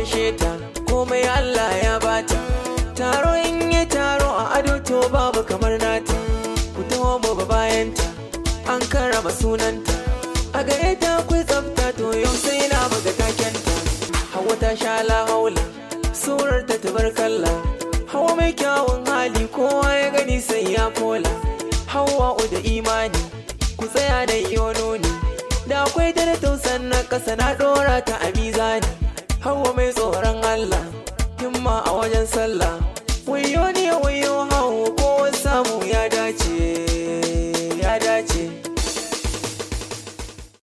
gaishe ta komai Allah ya bata taro in yi taro a ado to babu kamar nata ku taho mu ba bayanta an karama sunanta a gare ta akwai tsafta to yau sai na buga takenta hawa ta sha la haula surar ta tabarkalla hawa mai kyawun hali kowa ya gani sai ya kola hawa da imani ku tsaya da yono ne da akwai dare tausan na ƙasa na ɗora ta a mizani hawa mai tsoron Allah himma a wajen sallah wayo ne wayo